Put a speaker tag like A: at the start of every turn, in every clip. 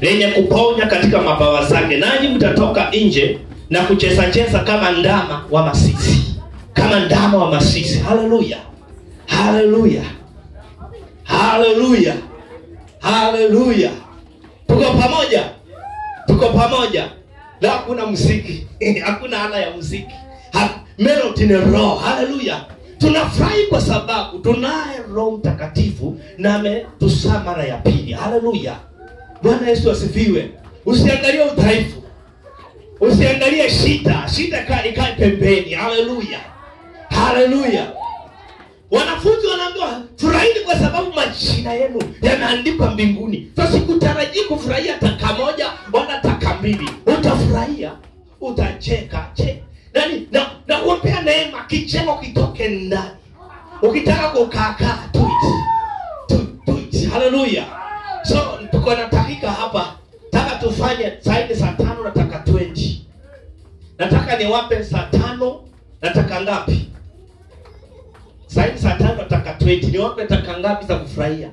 A: lenye kuponya katika mabawa zake, nanyi mtatoka nje na kucheza-cheza kama ndama wa masisi, kama ndama wa masisi. Haleluya, haleluya, haleluya, haleluya. Tuko pamoja, tuko pamoja. Na hakuna muziki hakuna ala ya muziki, Ha- melody ni roho. Haleluya, tunafurahi kwa sababu tunaye Roho Mtakatifu na ametusaa mara ya pili. Haleluya, Bwana Yesu asifiwe. Usiangalie udhaifu, usiangalie shida, shida kaa ikae pembeni. Haleluya, haleluya. Wanafunzi wanaambiwa furahini kwa sababu majina yenu yameandikwa mbinguni. Sasa sikutarajii kufurahia taka moja wala taka mbili. Utafurahia, utacheka, che. Nani na na kuombea neema, kicheko kitoke ndani. Ukitaka kukaakaa do it. Do, do it. Haleluya. So tuko na dakika hapa. Nataka tufanye zaidi saa tano nataka 20. Nataka niwape saa tano nataka ngapi? Sasa saa tano nataka 20. Niwape taka ngapi za kufurahia?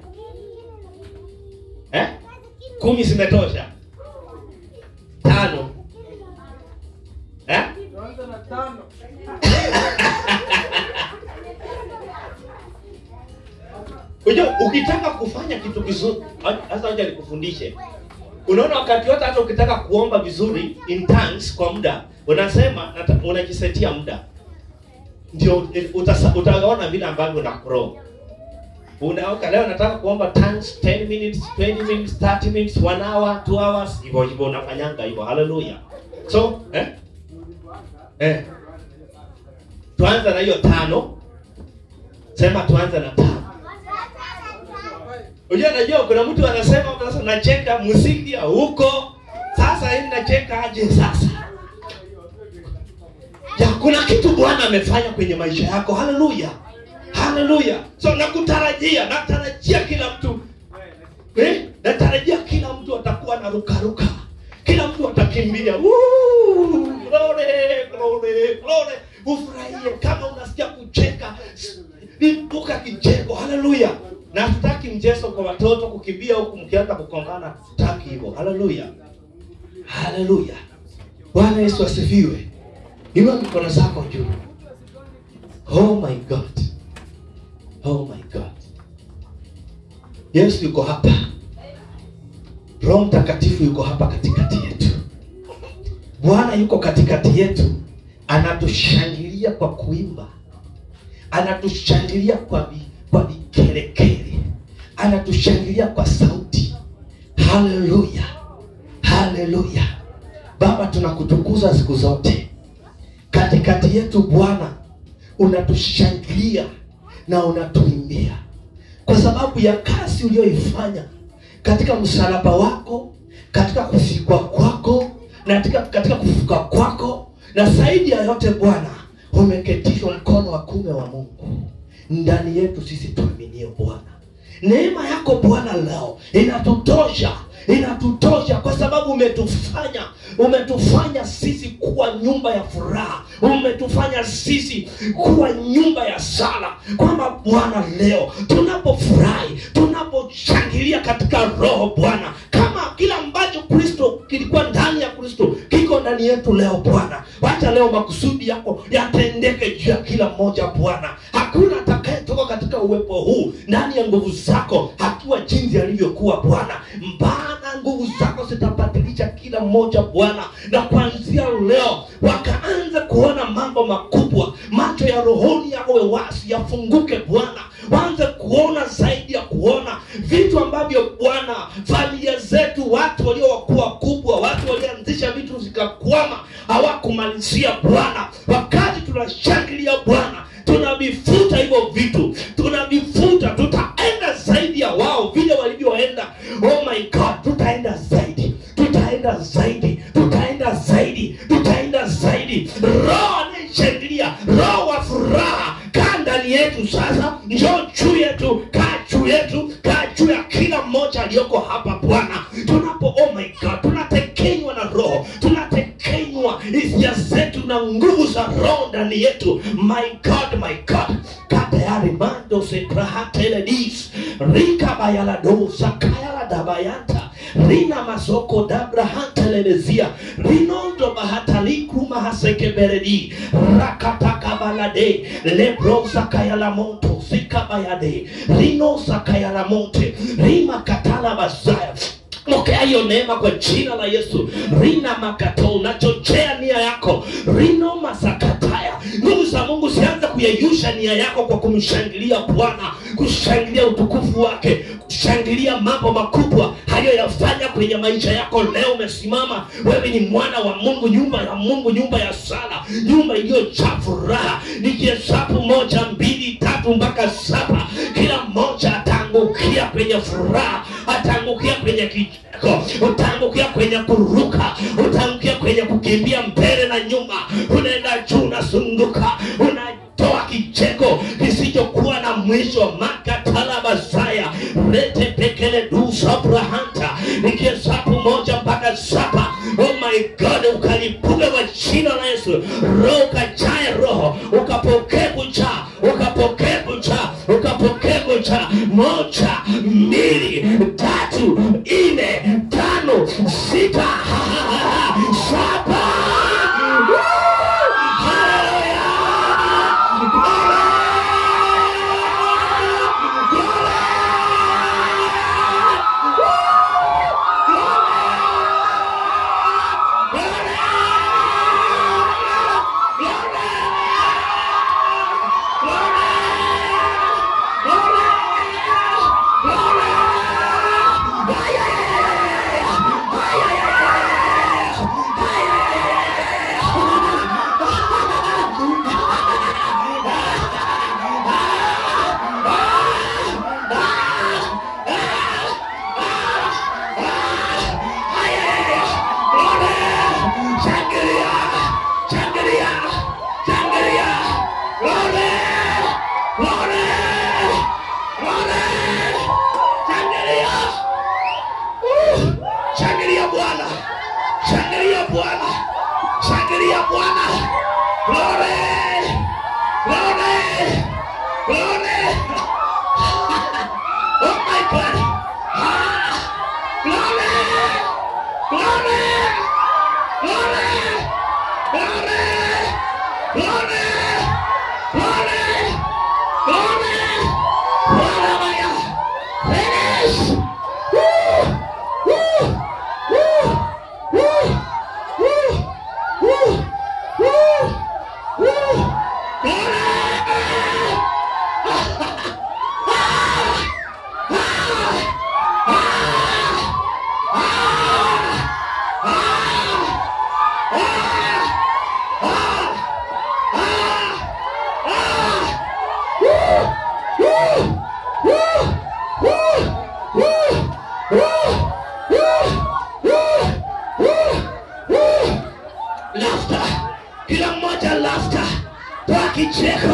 A: Eh? Kumi zimetosha? Tano. Eh?
B: Tuanze na tano.
A: Unajua ukitaka kufanya kitu kizuri, sasa ngoja nikufundishe. Unaona wakati wote hata ukitaka kuomba vizuri in tongues kwa muda, unasema nata- unajisetia muda. Ndio eh, utasa- utaona vile ambavyo una grow. Unaoka leo nataka kuomba tongues 10 minutes, 20 minutes, 30 minutes, 1 hour, 2 hours, hivyo hivyo unafanyanga hivyo. Hallelujah. So, eh? Eh. Tuanze na hiyo tano. Sema tuanze na tano. Unajua najua kuna mtu anasema sasa nacheka muziki ya huko. Sasa hii nacheka aje sasa? Ya kuna kitu Bwana amefanya kwenye maisha yako. Haleluya. Haleluya. So nakutarajia, natarajia kila mtu eh, natarajia kila mtu atakuwa na ruka ruka. Kila mtu atakimbia. Woo! Glory, glory, glory. Ufurahie kama unasikia kucheka. Lipuka kicheko. Haleluya. Na hatutaki mchezo kwa watoto kukimbia huku mkianza kukongana. Hatutaki hivyo. Haleluya. Haleluya. Bwana Yesu asifiwe. Inua mikono zako juu. Oh my God. Oh my God. Yesu yuko hapa. Roho Mtakatifu yuko hapa katikati yetu. Bwana yuko katikati yetu, anatushangilia kwa kuimba, anatushangilia kwa vi, kwa vikelekele, anatushangilia kwa sauti. Haleluya, haleluya. Baba, tunakutukuza siku zote katikati yetu. Bwana, unatushangilia na unatuimbia kwa sababu ya kazi uliyoifanya katika msalaba wako, katika kufikwa kwako na katika, katika kufuka kwako, na zaidi ya yote Bwana, umeketishwa mkono wa kume wa Mungu ndani yetu sisi tuaminio Bwana. Neema yako Bwana leo inatutosha, inatutosha kwa sababu umetufanya, umetufanya sisi kuwa nyumba ya furaha, umetufanya sisi kuwa nyumba ya sala, kwamba Bwana leo tunapofurahi, tunaposhangilia katika Roho Bwana, kama kila ambacho Kristo kilikuwa ndani ya Kristo kiko ndani yetu leo Bwana, wacha leo makusudi yako yatendeke juu ya kila mmoja Bwana. Hakuna atakayetoka katika uwepo huu ndani ya nguvu zako akiwa jinsi alivyokuwa Bwana, mbana nguvu zako zitabadilisha kila mmoja Bwana, na kuanzia leo wakaanza kuona mambo makubwa, macho ya rohoni yawe wazi, yafunguke Bwana, waanze kuona zaidi ya kuona vitu ambavyo Bwana, familia zetu, watu waliokuwa wakubwa, watu walioanzisha vitu zikakwama, hawakumalizia Bwana, wakati tunashangilia Bwana tunavifuta hivyo vitu, tunavifuta, tutaenda zaidi ya wao vile walivyoenda. Oh my God, tutaenda zaidi, tutaenda zaidi, tutaenda zaidi, tutaenda zaidi. Roho anayeshangilia, roho wa furaha, kaa ndani yetu sasa, njoo juu yetu, kaa juu yetu, kaa juu ya kila mmoja aliyoko hapa Bwana, tunapo oh my God, tunatekenywa na roho, tunatekenywa hisia zetu na nguvu za roho ndani yetu. My God, my God, kaa tayari mando sepraha teledis rika bayalado sakayala dabayanta rina masoko dabrahantelelezia rinondo bahatalikruma hasekeberedi rakatakabalade lebrosakayalamonto sikabayade rinosakayalamonte rimakatala bazaya pokea hiyo neema kwa jina la yesu rina makato unachochea nia yako rino masakataya nguvu za mungu zianze kuyeyusha nia yako kwa kumshangilia bwana kushangilia utukufu wake kushangilia mambo makubwa aliyoyafanya kwenye maisha yako leo umesimama wewe ni mwana wa mungu nyumba ya mungu nyumba ya sala nyumba iliyojaa furaha nikihesabu moja mbili tatu mpaka saba kila mmoja ataangukia kwenye furaha ataangukia kwenye kicheko utaangukia kwenye kuruka utaangukia kwenye kukimbia mbele na nyuma unaenda juu unasunguka unatoa kicheko kisichokuwa na mwisho makatalabasaya rete pekele dusabrahanta nikihesabu moja mpaka saba oh my god ukalipuga kwa jina la yesu roho ukajae roho ukapokee kujaa ukapokee kujaa ukapokee kujaa moja mbili tatu nne tano sita saba Shangilia! Shangilia! Shangilia! Glory! Glory! Glory! Shangilia! Uh! Shangilia Bwana! Shangilia Bwana! Shangilia Bwana! Glory! Glory! Glory! Oh my God! Ah! Glory! Glory! Glory! Glory! Glory! Glory! Glory! Hallelujah! Finish! Woo! Woo! Woo! Woo! Woo! Woo! Woo! Woo! Glory! Laughter. Kila mmoja laughter. Toa kicheko.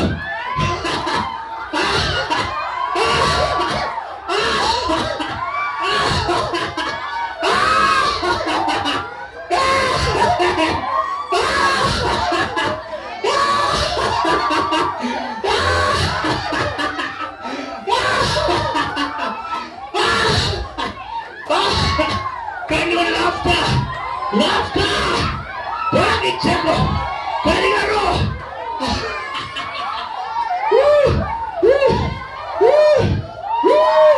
A: Can you laughter? Laughter. Toa kicheko. Katika roho. Woo! Woo! Woo! Woo!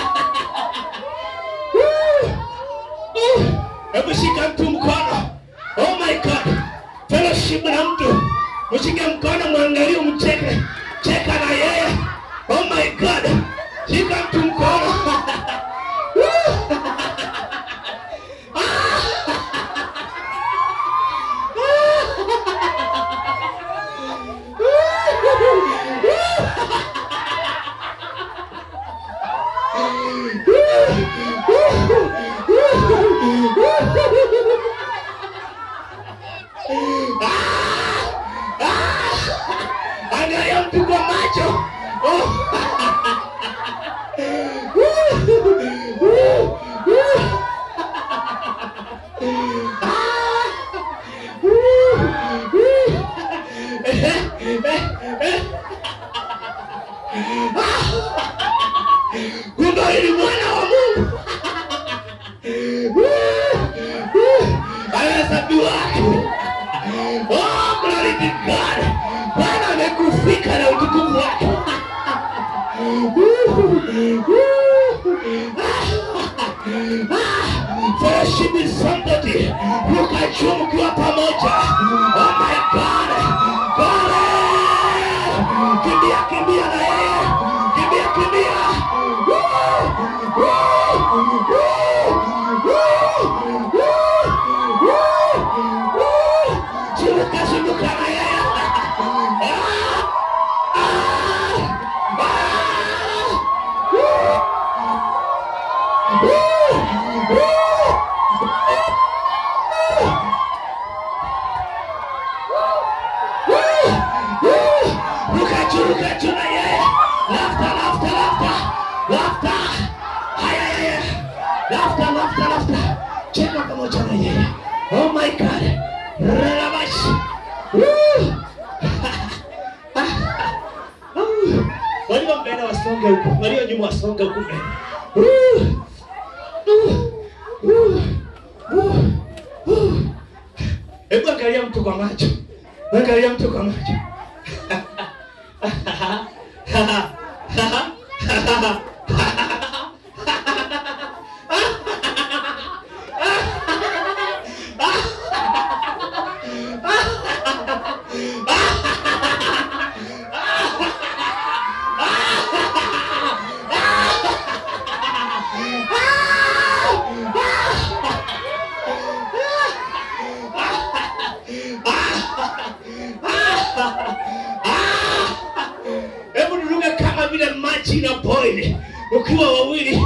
A: Woo! Hebu shika mtu mkono. Oh my God. Fellowship na mtu. Mshike mkono mwangalie umcheke. Cheka na yeye. Oh my God. Shika mtu mkono. Woo! Angalia mtu kwa macho. Oh. dhabihu yako. Oh, glory to God. Bwana amekufika na utukufu wake. Fellowship with somebody. Ruka juu mkiwa pamoja. Oh my God. God. Kimbia, kimbia na yeye. Kimbia, kimbia. Woo! Woo! Woo! Woo! Woo! Woo! Zunguka, zunguka na yeye. Ah! Ah! Ah! Woo! Woo! Woo! Ruka juu, ruka juu na yeye. Laughter, laughter, laughter. Laughter. Haya, haya. Laughter, laughter, laughter. Cheka pamoja na yeye. Oh my God. Relabash. Woo! Walio mbele wasonge huko, walio nyuma wasonge huko mbele. Woo! Woo! Woo! Woo! Woo! Hebu angalia mtu kwa macho, angalia mtu kwa macho. Hebu niruke kama vile maji na boil ukiwa wawili.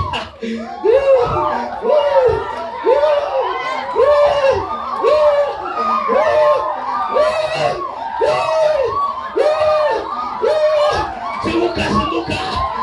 A: Zunguka, zunguka.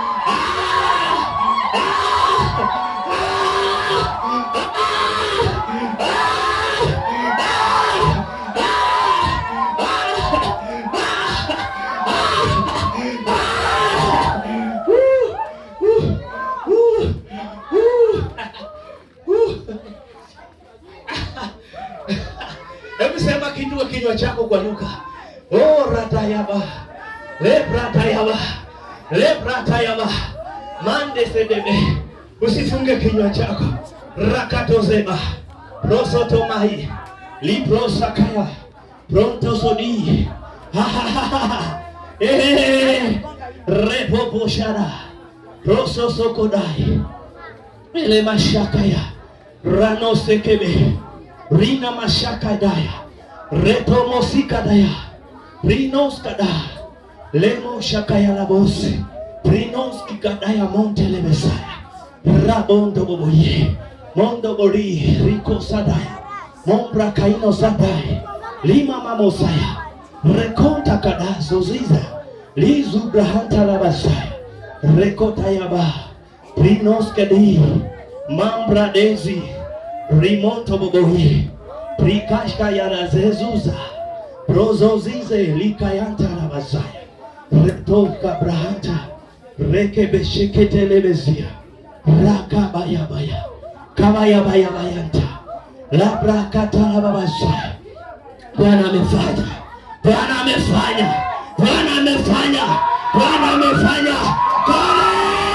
A: Hebu sema kinua kinywa chako kwa lugha. Oh, ratayaba. Lebratayaba. Lebratayaba. Mande sedebe. Usifunge kinywa chako. Rakatozeba. Prosotomai. Liprosakaya. Prontosodi. Ha ha ha ha ha. Eh. Repoposhara. Prososokodai. Ele mashakaya. Rano sekebe. Rina mashaka daya. Retomosika daya. Rinos kada. Lemo shakaya labose. Rinos kikadaya monte lebesaya. Rabondo boboye. Mondo bori. Riko sadaya. Mombra kaino sadaya. Lima mamosaya. Rekonta kada zoziza. Lizu brahanta labasaya. Rekota yaba. Rinos kadi. Mambra dezi. Rimonto bobohi. Prikashka yarazezuza. Prozozize likayanta rabazaya. Retoka brahanta. Rekebesheketelebezia. Rakabayabaya. Kabayabayabayanta. Labrakatalababaza. Bwana amefanya. Bwana amefanya. Bwana amefanya. Bwana amefanya. Kole!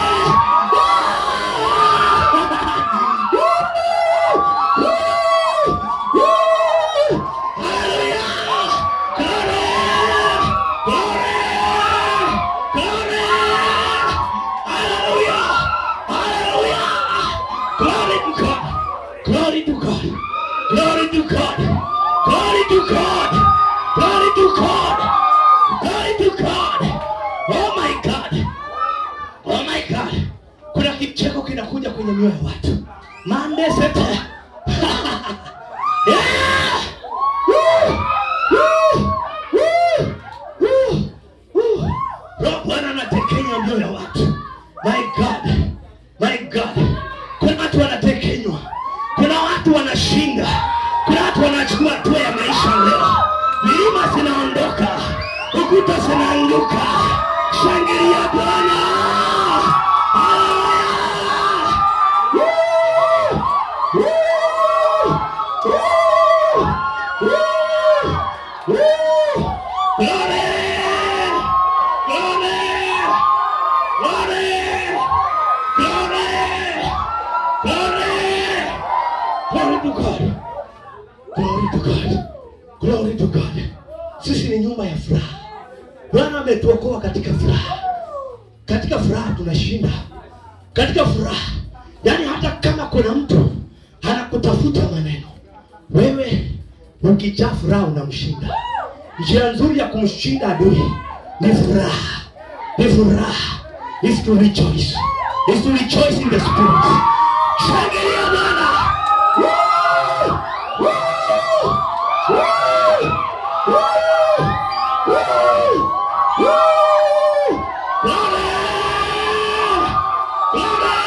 A: Glory to God. Glory to God. Glory to God. Glory to God. Glory to God. Oh my God. Oh my God. Kuna kicheko kinakuja kwenye mioyo ya watu. Mande sete. yeah! Woo! Woo! Woo! Woo! Woo! Roho Bwana anatekenya mioyo ya watu. My God. My God. Kuna watu wanatekenywa. Kuna watu wanashinda. Kuna watu wanachukua hatua ya maisha leo. Milima zinaondoka. Ukuta zinaanguka. Shangilia Bwana. Hallelujah. Woo! Woo! Woo! to God. Glory to God. Glory to God. Sisi ni nyumba ya furaha. Bwana ametuokoa katika furaha. Katika furaha tunashinda. Katika furaha. Yaani hata kama kuna mtu anakutafuta maneno, wewe ukijaa furaha unamshinda. Njia nzuri ya kumshinda adui ni furaha. Ni furaha. Is to rejoice. Is to rejoice in the spirit. Shangilia Bwana. Woo! Woo! Woo! Woo! Woo! Woo! Glory! Glory!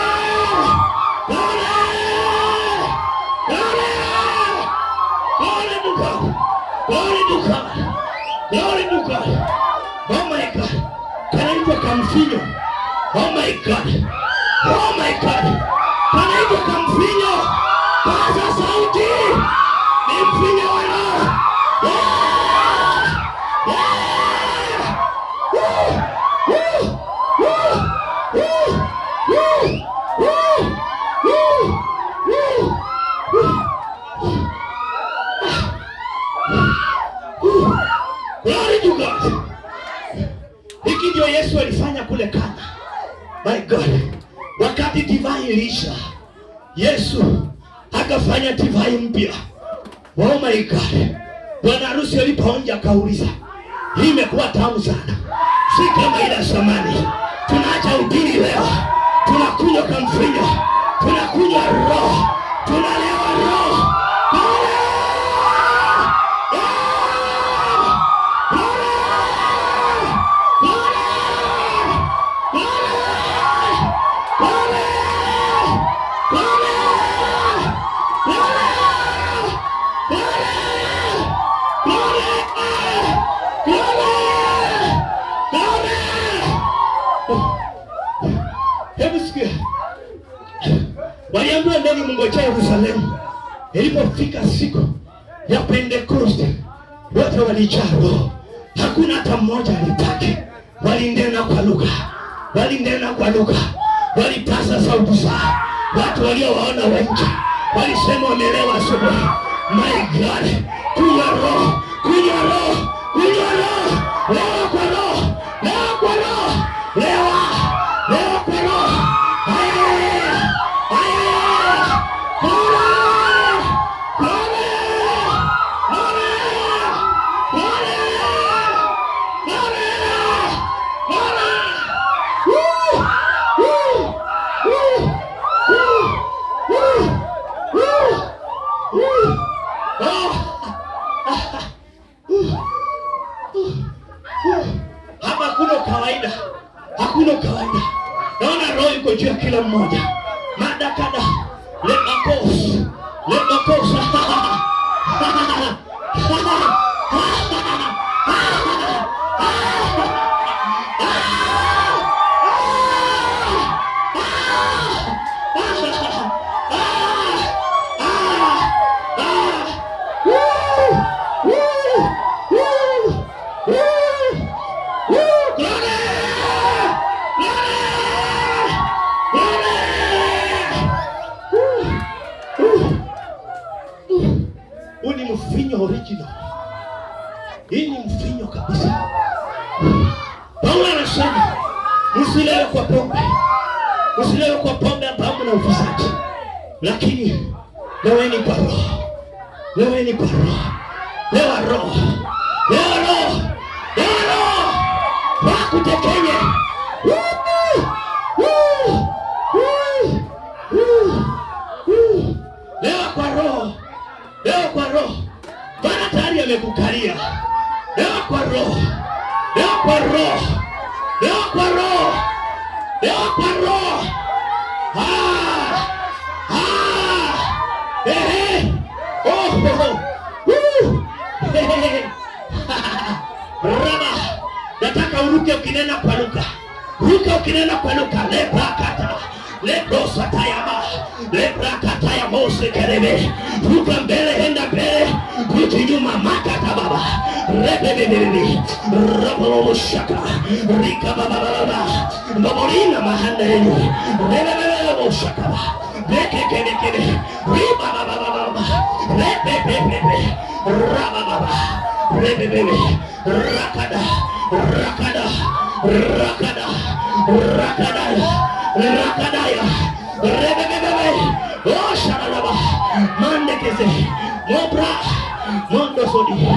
A: Glory! Glory! Glory to God! Glory to God! Glory to God! Oh my God! Kanaitwa kamfinyo. Oh my God! Oh my God! Kanaitwa kamfinyo. Paza sauti. Ni mfinyo wa roho. Yeah! Yeah! Woo! Woo! Woo! Woo! Woo! Woo! Woo! Woo! Glory to God. Hiki ndio Yesu alifanya kule Kana. My God. Wakati divai iliisha, Yesu akafanya divai mpya. Oh my God. Bwana harusi alipoonja akauliza, hii imekuwa tamu sana, si kama ile ya zamani. Tunaacha udini leo, tunakunywa kamvinyo, tunakunywa roho, tunalewa roho. Glory! Hebu sikia, waliambiwa ndeni mngojea Yerusalemu. Ilipofika siku ya Pentekoste, wote walijaa Roho, hakuna hata mmoja alibaki. Walinena kwa lugha, walinena kwa lugha, walipaza sauti zao. Watu waliowaona wa nje walisema wamelewa asubuhi. My God, kunywa Roho, kunywa Roho, kunywa Roho, lewa kwa Roho, lewa kwa Roho, lewa, lewa kwa Roho. Haya, haya, Glory! Glory! Glory! Glory! Glory! Glory! Woo! Woo! Woo! Woo! Woo! Woo! Woo! Ah! Hapa hakuna kawaida, hakuna kawaida. Naona roho iko juu ya kila mmoja. Madakada lemakos lemakos Huu ni mvinyo original. Hii ni mvinyo kabisa. Paulo anasema msilewe kwa pombe, msilewe kwa pombe ambapo na ufisadi, lakini leweni kwa roho, leweni kwa roho, lewa roho, lewa roho, lewa roho, wakutekenye Woo! Woo! Woo! Woo! Woo! lewa kwa roho leo kwa roho bwana tayari amekukalia leo kwa roho leo kwa roho leo kwa roho leo kwa roho Ah! Ah! Ehe! Oh, oh, oh. Woo! Hehehe. Raba. nataka uruke ukinena kwa lugha ruka ukinena kwa lugha lebrakata lebrosatayama lebrakataya mose kerebe ruka mbele enda mbele ruti nyuma makata baba rebebebebebi raboloboshaka rikababababa babolina mahanda yenu rebebebeboshakaba bekekebekebe ribababababa rabababa rebebebe rakada rakada rakada rakadaya rakadaya rebebebebe osharalaba mandekeze mobra mondosodi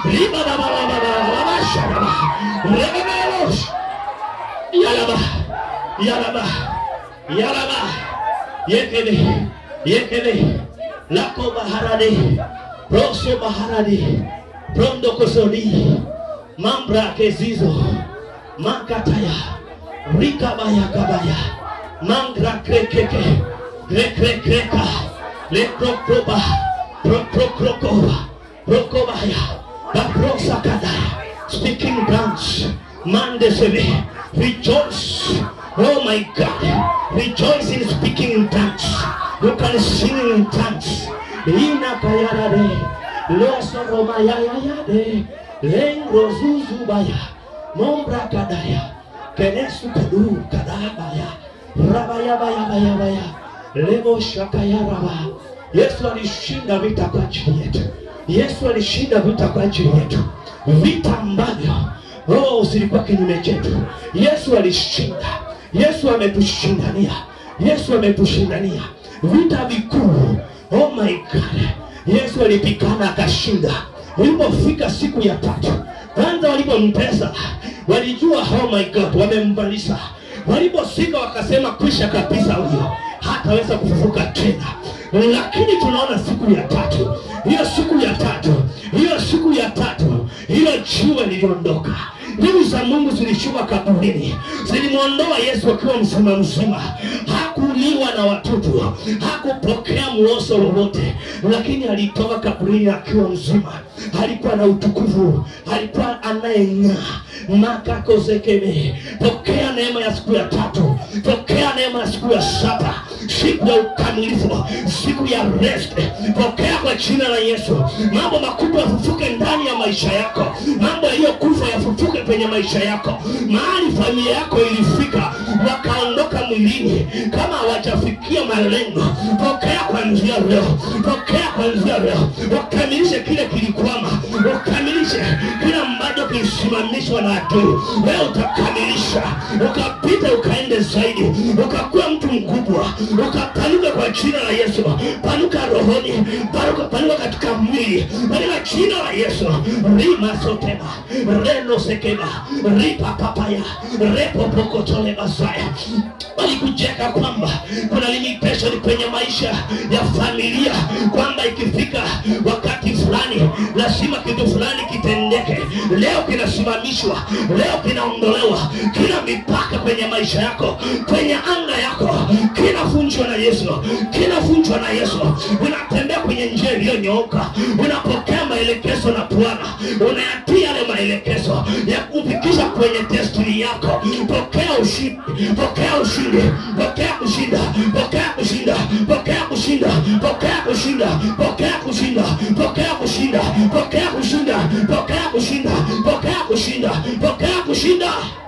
A: ribabababababasharaba rebebebos yalaba yalaba yalaba yekele yekele lako baharade roso baharade prondo kosodi mambra kezizo makataya rikabaya kabaya mangra krekeke rekrekreka lekrokroba prokrokrokoba prokobaya baprosakadaya speaking tongues mandesebe rejoice oh my god rejoice in speaking in tongues you can sing in tongues ina kayarade losoromayayayade lengrozuzubaya nombra kadaya kenesu kadu kadabaya rabayabayabayabaya lemo shakayaraba yesu alishinda vita kwa ajili yetu yesu alishinda vita kwa ajili yetu vita ambavyo oh, zilikuwa kinyume chetu yesu alishinda yesu ametushindania yesu ametushindania vita vikuu oh my god yesu alipigana akashinda ilipofika siku ya tatu kwanza walipomtesa walijua oh my god wamemmaliza walipofika wakasema kwisha kabisa huyo hataweza kufufuka tena lakini tunaona siku ya tatu hiyo siku ya tatu hiyo siku ya tatu hiyo jiwe liliondoka nguvu za mungu zilishuka kaburini zilimwondoa yesu akiwa mzima mzima hakuliwa na watoto hakupokea mloso lolote lakini alitoka kaburini akiwa mzima alikuwa na utukufu alikuwa anayeng'aa makakozekeme pokea neema ya siku ya tatu pokea neema ya siku ya saba siku ya ukamilifu siku ya rest pokea kwa jina la yesu mambo makubwa yafufuke ndani ya maisha yako mambo yaliyokufa yafufuke kwenye maisha yako mahali familia yako ilifika wakaondoka mwilini kama hawajafikia malengo pokea kwanzia leo pokea kwanzia leo wakamilishe kile kilikwama ukamilishe kile ambacho kilisimamishwa na adui wewe utakamilisha ukapita ukaende zaidi ukakuwa mtu mkubwa ukapanuka kwa jina la yesu panuka rohoni panuka, panuka katika mwili katika jina la yesu rimasotema renosekema ripapapaya repopokotolebasaya walikujeka kwamba kuna limitation kwenye maisha ya familia kwamba ikifika wakati fulani lazima kitu fulani kitendeke leo kinasimamishwa leo kinaondolewa kila mipaka kwenye maisha yako kwenye anga yako kinavunjwa na yesu kinavunjwa na yesu unatembea kwenye njia iliyonyooka unapokea maelekezo na bwana unayatia yale maelekezo ya kufikisha kwenye destiny yako pokea ushindi pokea ushindi pokea kushinda pokea kushinda pokea kushinda pokea kushinda pokea kushinda pokea kushinda pokea kushinda pokea kushinda pokea kushinda pokea kushinda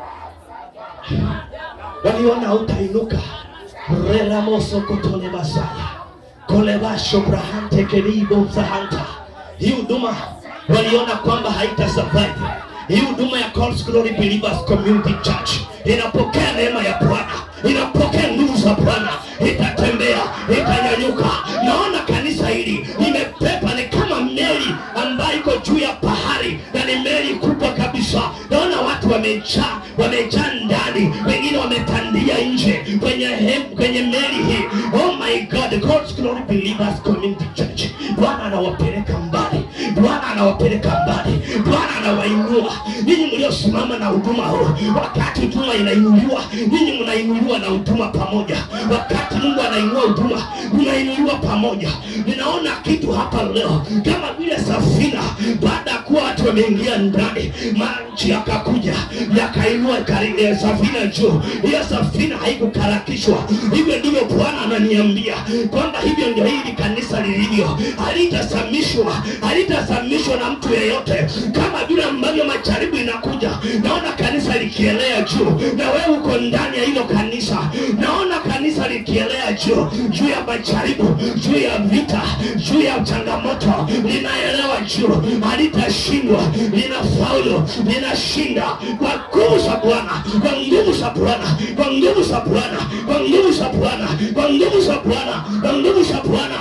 A: waliona hautainuka relamosokotole masaya kolevasho brahante kelibo zahanta hii huduma waliona kwamba haita survive hii huduma ya God's Glory Believers Community Church inapokea neema ya Bwana, inapokea nguvu za Bwana, itatembea, itanyanyuka. Naona kanisa hili limepepa, ni kama meli ambayo iko juu ya bahari na ni meli kubwa kabisa. Naona watu wamejaa, wamejaa ndani, wengine wametandia nje kwenye hem, kwenye meli hii. Oh my God, God's Glory Believers Community Church, Bwana anawapeleka mbali, Bwana anawapeleka mbali, Bwana anawainua ninyi mliosimama na huduma huu. Wakati huduma inainuliwa, ninyi mnainuliwa na huduma pamoja. Wakati Mungu anainua huduma, mnainuliwa pamoja. Ninaona kitu hapa leo kama vile safina, baada ya kuwa watu wameingia ndani, maji yakakuja yakainua kari- eh, safina juu. Hiyo safina haikukarakishwa. Hivyo ndivyo Bwana ananiambia kwamba hivyo ndio hili kanisa lilivyo, halitasamishwa, hautatazamishwa na mtu yeyote kama vile ambavyo majaribu inakuja naona kanisa likielea juu na wewe uko ndani ya hilo kanisa naona kanisa likielea juu juu ya majaribu juu ya vita juu ya changamoto linaelewa juu halitashindwa linafaulu linashinda kwa nguvu za bwana kwa nguvu za bwana kwa nguvu za bwana kwa nguvu za bwana kwa nguvu za bwana kwa nguvu za bwana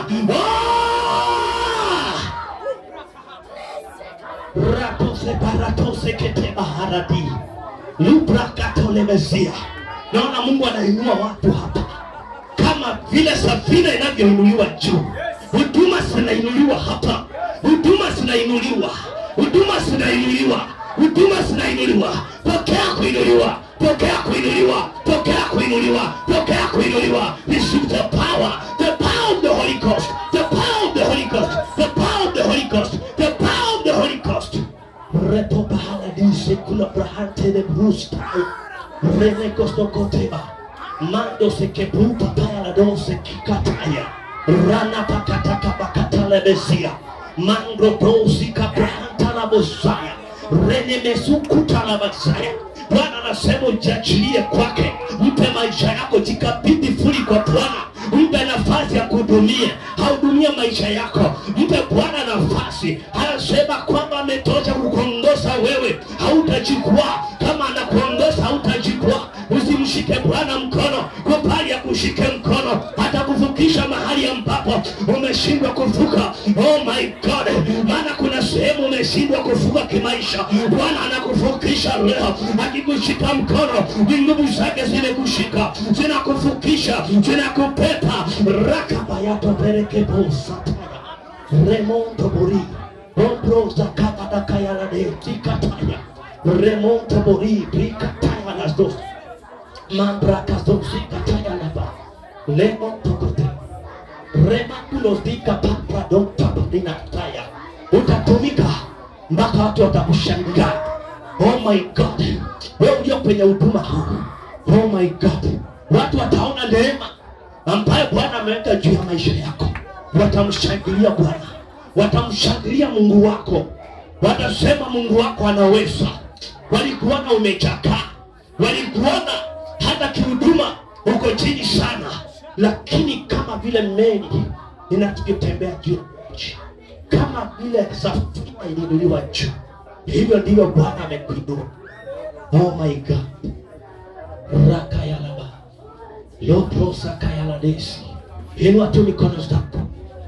A: Ah! ratose baratose kete baharadi lubrakatolemezia naona mungu anainua watu hapa kama vile safina inavyoinuliwa juu huduma zinainuliwa hapa huduma zinainuliwa huduma zinainuliwa huduma zinainuliwa pokea kuinuliwa pokea kuinuliwa pokea kuinuliwa pokea kuinuliwa receive the power the power of the holy ghost the power of the holy ghost the power of the holy ghost the power of the holy ghost reto pahaladise kula brahante de brustai rene kostokoteba mando se kebuta paya dose kikataya rana pakataka bakatalebesia mando dosi kabrahanta la bosaya rene mesukuta la basaya bwana anasema ujiachilie kwake mpe maisha yako jikabidhi fuli kwa bwana mpe nafasi ya kuhudumia hahudumia maisha yako mpe bwana nafasi anasema kwamba ametosha kukuongoza wewe hautajikwaa kama anakuongoza hautajikwaa usimshike bwana mkono kwa pali ya kushike mkono atakuvukisha mahali ambapo umeshindwa kuvuka oh my god maana kuna sehemu umeshindwa kuvuka kimaisha bwana anakuvukisha leo akikushika mkono ni nguvu zake zimekushika zinakuvukisha zinakupepa rakabayatoperekebosataya remonto bori ombroza kabadakayalade tikataya remonto bori brikataya las dos mandrakazozikatayanaba lemontokote remakulosdika papradontapadinataya utatumika mpaka watu watakushangaa oh my god wewe ulio kwenye huduma huu oh my god watu wataona neema ambayo bwana ameweka juu ya maisha yako watamshangilia bwana watamshangilia mungu wako watasema mungu wako anaweza walikuona umechakaa walikuona hata kihuduma uko chini sana lakini kama vile meli inavyotembea juu ya maji kama vile safina iliinuliwa juu hivyo ndivyo bwana amekuinua oh my god rakayalaba loprosakayaladesi inua tu mikono zako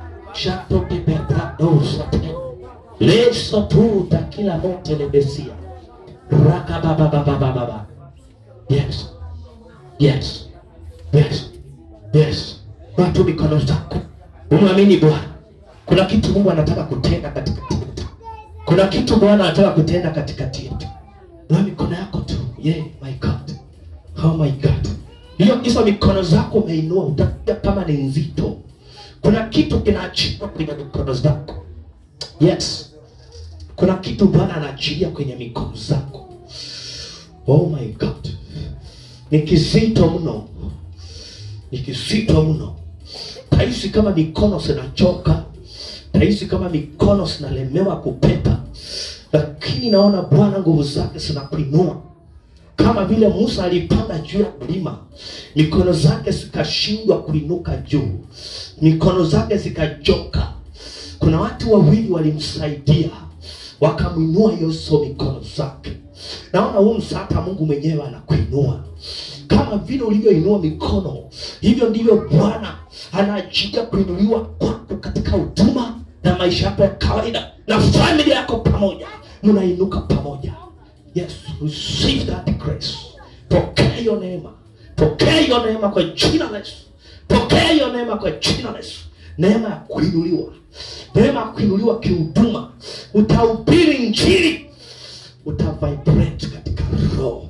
A: shatokebebradosate lesotuta kila mote lebesia rakababababababa yes yes yes yes watu mikono zako umwamini bwana kuna kitu mungu anataka kutenda katikati yetu kuna kitu bwana anataka kutenda katikati yetu na mikono yako tu yeah, my god oh my god hiyo hizo mikono zako umeinua utakuja kama ni nzito kuna kitu kinaachilia kwenye mikono zako yes kuna kitu bwana anaachilia kwenye mikono zako oh my god ni kizito mno ni kizito mno tahisi kama mikono zinachoka tahisi kama mikono zinalemewa kupepa lakini naona bwana nguvu zake zinakuinua kama vile musa alipanda juu ya mlima mikono zake zikashindwa kuinuka juu mikono zake zikajoka kuna watu wawili walimsaidia wakamwinua yesu mikono zake naona huu msaada mungu mwenyewe anakuinua kama vile ulivyoinua mikono hivyo ndivyo bwana anaachilia kuinuliwa kwako katika huduma na maisha yako ya kawaida na familia yako pamoja mnainuka pamoja yes receive that grace pokea hiyo neema pokea hiyo neema kwa jina la yesu pokea hiyo neema kwa jina la yesu neema ya kuinuliwa neema ya kuinuliwa kihuduma utahubiri njiri utavibrate katika roho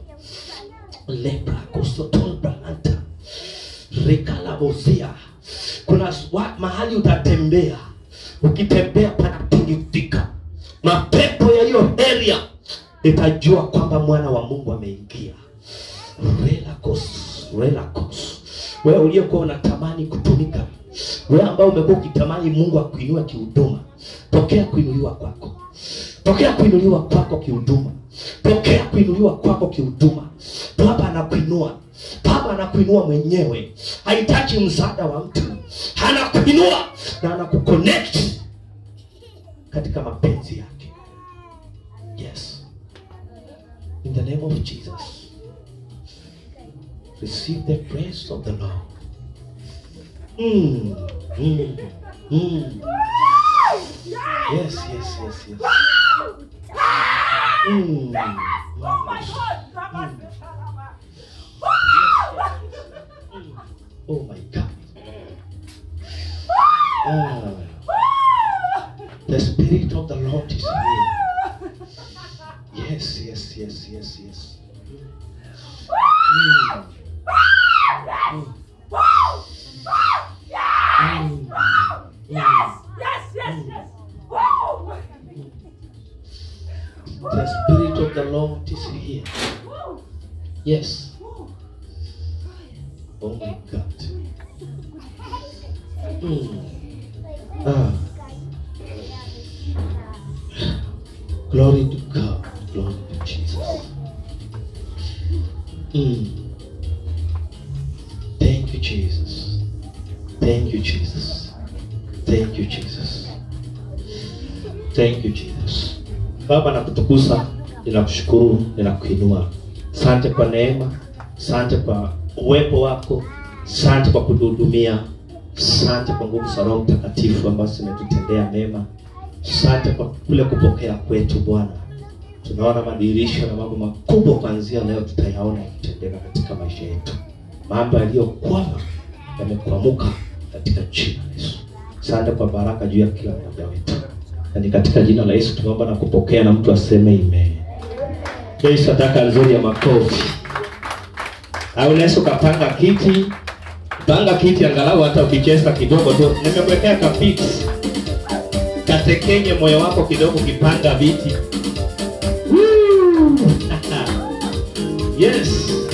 A: lebrakosotonbrahanta rikalabozia kuna wa, mahali utatembea ukitembea panatingizika mapepo ya hiyo area itajua kwamba mwana wa mungu ameingia relakos relakos wewe uliyekuwa unatamani kutumika wewe ambao umekuwa ukitamani mungu akuinua kihuduma pokea kuinuliwa kwako pokea kuinuliwa kwako kihuduma pokea kuinuliwa kwako kihuduma baba anakuinua baba anakuinua mwenyewe hahitaji msaada wa mtu anakuinua na anakuconnect katika mapenzi yake yes in the name of jesus receive the praise of the lord mm, mm, mm. yes yes yes yes mm, mm. Oh my God. Ah, the Spirit of the Lord is here. Yes, yes, yes, yes, yes. Mm. Mm. Mm. The Spirit of the Lord is here. Yes. Oh my God. Mm. Ah. Glory to God. Glory to Jesus. Mm. Thank you, Jesus. Thank you, Jesus. Thank you, Jesus. Thank you, Jesus. Baba nakutukuza, ninakushukuru, ninakuinua. Asante kwa neema, asante kwa uwepo wako, asante kwa kutuhudumia, asante kwa nguvu za Roho Mtakatifu ambazo zimetutendea mema, asante kwa kule kupokea kwetu Bwana. Tunaona madirisho na mambo makubwa kuanzia leo tutayaona yakitendeka katika maisha yetu. Mambo yaliyokwama yamekwamuka katika jina la Yesu. Asante kwa baraka juu ya kila mmoja wetu, na ni katika jina la Yesu tumeomba na kupokea, na mtu aseme amen. Hii sadaka nzuri ya makofi. Au unaweza ukapanga kiti, panga kiti angalau hata ukicheza kidogo tu. Nimekuwekea kapiti katekenye moyo wako kidogo, ukipanga viti. Woo! yes.